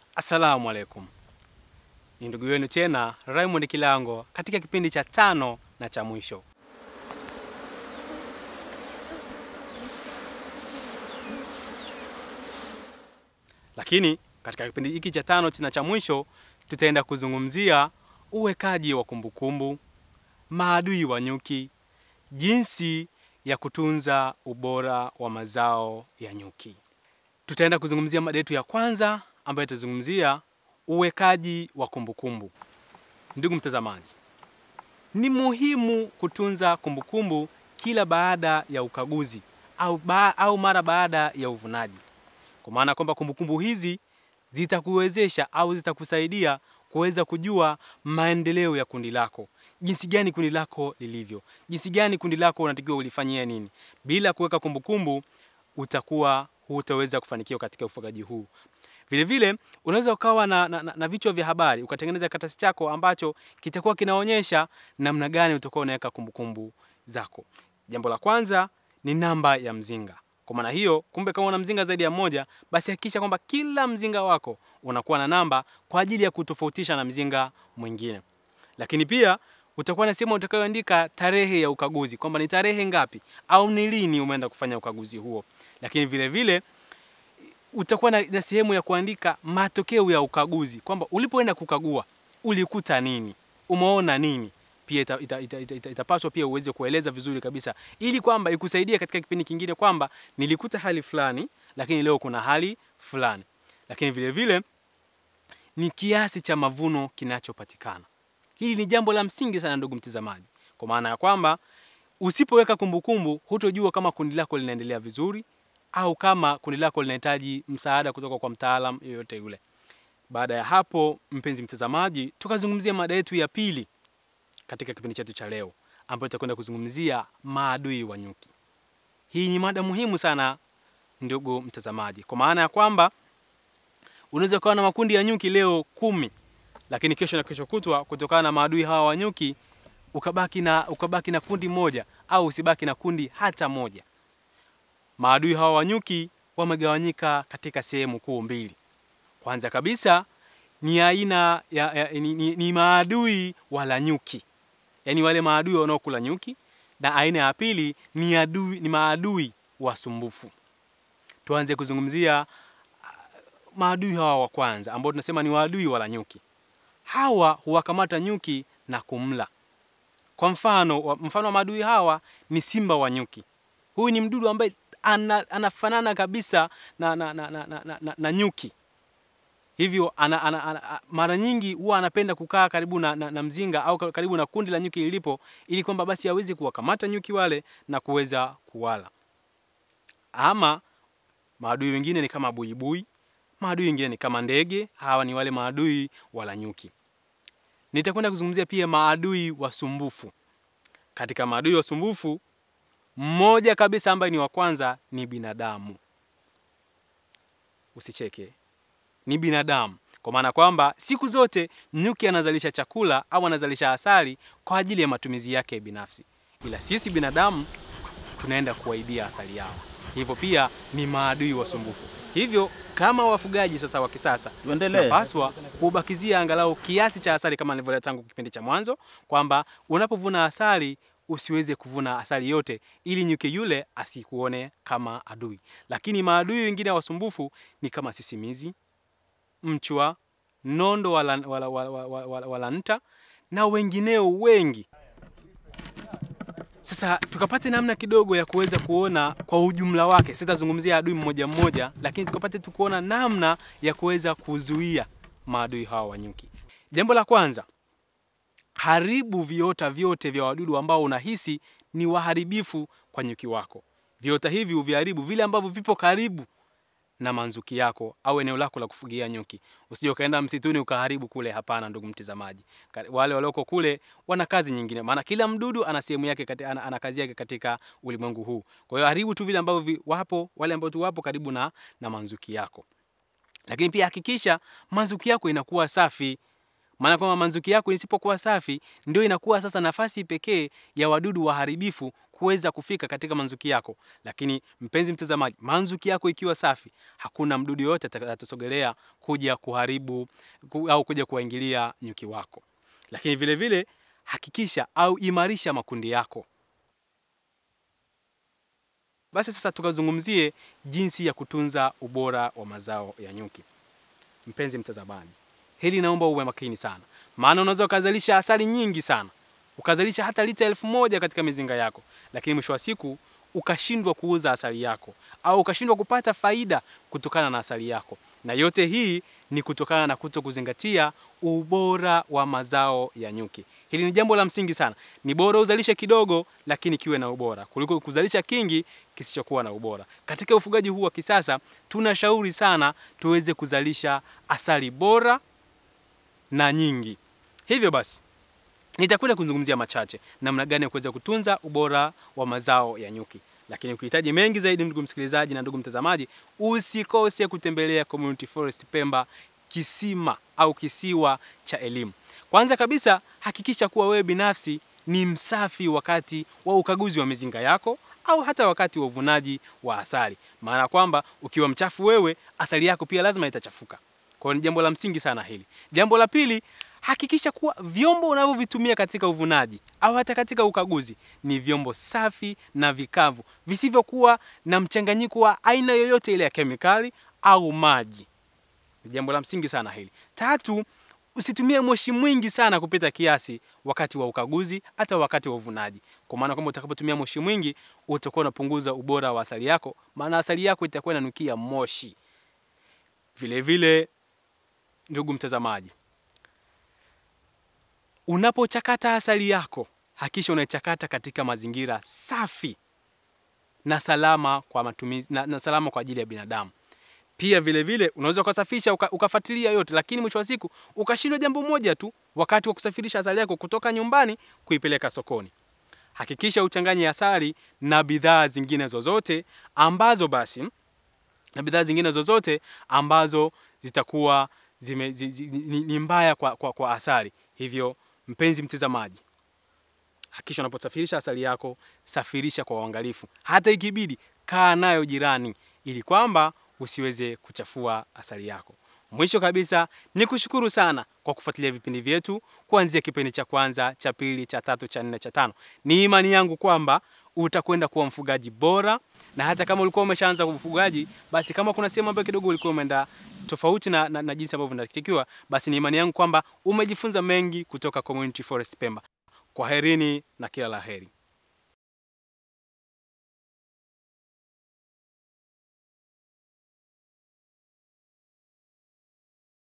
Assalamu alaikum, ni ndugu yenu tena Raymond Kilango katika kipindi cha tano na cha mwisho. Lakini katika kipindi hiki cha tano na cha mwisho tutaenda kuzungumzia uwekaji wa kumbukumbu, maadui wa nyuki, jinsi ya kutunza ubora wa mazao ya nyuki. Tutaenda kuzungumzia mada yetu ya kwanza ambayo itazungumzia uwekaji wa kumbukumbu. Ndugu mtazamaji, ni muhimu kutunza kumbukumbu kila baada ya ukaguzi au, ba, au mara baada ya uvunaji, kwa maana kwamba kumbukumbu hizi zitakuwezesha au zitakusaidia kuweza kujua maendeleo ya kundi lako, jinsi gani kundi lako lilivyo, jinsi gani kundi lako unatakiwa ulifanyia nini. Bila kuweka kumbukumbu, utakuwa hutaweza kufanikiwa katika ufugaji huu. Vile vile unaweza ukawa na, na, na, na vichwa vya habari ukatengeneza karatasi chako ambacho kitakuwa kinaonyesha namna gani utakuwa unaweka kumbukumbu zako. Jambo la kwanza ni namba ya mzinga. Kwa maana hiyo, kumbe kama una mzinga zaidi ya moja, basi hakikisha kwamba kila mzinga wako unakuwa na namba kwa ajili ya kutofautisha na mzinga mwingine. Lakini pia utakuwa na sehemu utakayoandika tarehe ya ukaguzi, kwamba ni tarehe ngapi au ni lini umeenda kufanya ukaguzi huo. Lakini vile vile utakuwa na, na sehemu ya kuandika matokeo ya ukaguzi, kwamba ulipoenda kukagua ulikuta nini, umeona nini. Pia itapaswa ita, ita, ita, ita, ita pia uweze kueleza vizuri kabisa, ili kwamba ikusaidie katika kipindi kingine kwamba nilikuta hali fulani, lakini leo kuna hali fulani. Lakini vile vile ni kiasi cha mavuno kinachopatikana. Hili ni jambo la msingi sana, ndugu mtazamaji, kwa maana ya kwamba usipoweka kumbukumbu, hutojua kama kundi lako linaendelea vizuri au kama kundi lako linahitaji msaada kutoka kwa mtaalam yoyote yule. Baada ya hapo, mpenzi mtazamaji, tukazungumzia mada yetu ya pili katika kipindi chetu cha leo, ambayo tutakwenda kuzungumzia maadui wa nyuki. Hii ni mada muhimu sana, ndugu mtazamaji, kwa maana ya kwamba unaweza ukawa na makundi ya nyuki leo kumi, lakini kesho na kesho kutwa, kutokana na maadui hawa wa nyuki, ukabaki na ukabaki na kundi moja au usibaki na kundi hata moja. Maadui hawa wa nyuki wamegawanyika katika sehemu kuu mbili. Kwanza kabisa ni aina ya, ya, ni, ni, ni maadui wala nyuki, yaani wale maadui wanaokula nyuki, na aina ya pili ni, adui, ni maadui wasumbufu. Tuanze kuzungumzia maadui hawa wa kwanza ambao tunasema ni waadui wala nyuki. Hawa huwakamata nyuki na kumla. Kwa mfano, mfano wa maadui hawa ni simba wa nyuki. Huyu ni mdudu ambaye ana, anafanana kabisa na, na, na, na, na, na, na nyuki hivyo ana, ana, ana, mara nyingi huwa anapenda kukaa karibu na, na, na mzinga au karibu na kundi la nyuki lilipo, ili kwamba basi aweze kuwakamata nyuki wale na kuweza kuwala. Ama maadui wengine ni kama buibui, maadui wengine ni kama ndege. Hawa ni wale maadui wala nyuki. Nitakwenda kuzungumzia pia maadui wasumbufu. Katika maadui wasumbufu mmoja kabisa ambaye ni wa kwanza ni binadamu. Usicheke, ni binadamu, kwa maana kwamba siku zote nyuki anazalisha chakula au anazalisha asali kwa ajili ya matumizi yake binafsi, ila sisi binadamu tunaenda kuwaibia asali yao. Hivyo pia ni maadui wasumbufu. Hivyo kama wafugaji sasa wa kisasa tunapaswa kubakizia angalau kiasi cha asali, kama nilivyoeleza tangu kipindi cha mwanzo kwamba unapovuna asali usiweze kuvuna asali yote ili nyuki yule asikuone kama adui. Lakini maadui wengine wasumbufu ni kama sisimizi, mchwa, nondo wala, wala, wala, wala, wala, wala nta na wengineo wengi. Sasa tukapate namna kidogo ya kuweza kuona kwa ujumla wake. Sitazungumzia adui mmoja mmoja, lakini tukapate tu kuona namna ya kuweza kuzuia maadui hawa wa nyuki. Jambo la kwanza haribu viota vyote vya wadudu ambao unahisi ni waharibifu kwa nyuki wako. Viota hivi uviharibu vile ambavyo vipo karibu na manzuki yako au eneo lako la kufugia nyuki. Usije ukaenda msituni ukaharibu kule. Hapana, ndugu mtazamaji, wale walioko kule wana kazi nyingine, maana kila mdudu ana sehemu yake, ana, ana kazi yake katika ulimwengu huu. Kwa hiyo haribu tu vile ambavyo wapo, wale ambao tu wapo karibu na, na manzuki yako, lakini pia hakikisha manzuki yako inakuwa safi maana kwamba manzuki yako isipokuwa safi, ndio inakuwa sasa nafasi pekee ya wadudu waharibifu kuweza kufika katika manzuki yako. Lakini mpenzi mtazamaji, manzuki yako ikiwa safi, hakuna mdudu yoyote atakayesogelea kuja kuharibu ku, au kuja kuwaingilia nyuki wako. Lakini vile vile hakikisha au imarisha makundi yako. Basi sasa tukazungumzie jinsi ya kutunza ubora wa mazao ya nyuki. Mpenzi mtazamaji, hili naomba uwe makini sana, maana unaweza ukazalisha asali nyingi sana, ukazalisha hata lita elfu moja katika mizinga yako, lakini mwisho wa siku ukashindwa kuuza asali yako au ukashindwa kupata faida kutokana na asali yako, na yote hii ni kutokana na kuto kuzingatia ubora wa mazao ya nyuki. Hili ni jambo la msingi sana. Ni bora uzalishe kidogo, lakini kiwe na ubora kuliko kuzalisha kingi kisichokuwa na ubora. Katika ufugaji huu wa kisasa, tunashauri sana tuweze kuzalisha asali bora na nyingi. Hivyo basi, nitakwenda kuzungumzia machache namna gani ya kuweza kutunza ubora wa mazao ya nyuki. Lakini ukihitaji mengi zaidi, ndugu msikilizaji na ndugu mtazamaji, usikose kutembelea Community Forest Pemba, kisima au kisiwa cha elimu. Kwanza kabisa hakikisha kuwa wewe binafsi ni msafi wakati wa ukaguzi wa mizinga yako au hata wakati wa uvunaji wa asali, maana kwamba ukiwa mchafu wewe, asali yako pia lazima itachafuka. Kwa hiyo ni jambo la msingi sana hili. Jambo la pili, hakikisha kuwa vyombo unavyovitumia katika uvunaji au hata katika ukaguzi ni vyombo safi na vikavu visivyokuwa na mchanganyiko wa aina yoyote ile ya kemikali au maji. Ni jambo la msingi sana hili. Tatu, usitumie moshi mwingi sana kupita kiasi wakati wa ukaguzi hata wakati wa uvunaji, kwa maana kwamba utakapotumia moshi mwingi utakuwa unapunguza ubora wa asali yako, maana asali yako itakuwa inanukia moshi. Vile vile, ndugu mtazamaji, unapochakata asali yako hakikisha unaichakata katika mazingira safi na salama kwa matumizi na, na salama kwa ajili ya binadamu. Pia vile vile unaweza ukasafisha uka, ukafuatilia yote, lakini mwisho wa siku ukashindwa jambo moja tu wakati wa kusafirisha asali yako kutoka nyumbani kuipeleka sokoni. Hakikisha uchanganye asali na bidhaa zingine zozote ambazo basi na bidhaa zingine zozote ambazo zitakuwa zime, zi, zi, ni, ni mbaya kwa, kwa, kwa asali. Hivyo mpenzi mtazamaji, hakikisha unaposafirisha asali yako safirisha kwa uangalifu, hata ikibidi kaa nayo jirani, ili kwamba usiweze kuchafua asali yako. Mwisho kabisa ni kushukuru sana kwa kufuatilia vipindi vyetu kuanzia kipindi cha kwanza, cha pili, cha tatu, cha nne, cha tano. Ni imani yangu kwamba utakwenda kuwa mfugaji bora, na hata kama ulikuwa umeshaanza ufugaji, basi kama kuna sehemu ambayo kidogo ulikuwa umeenda tofauti na, na, na jinsi ambavyo inatakiwa, basi ni imani yangu kwamba umejifunza mengi kutoka Community Forest Pemba. Kwaherini na kila laheri.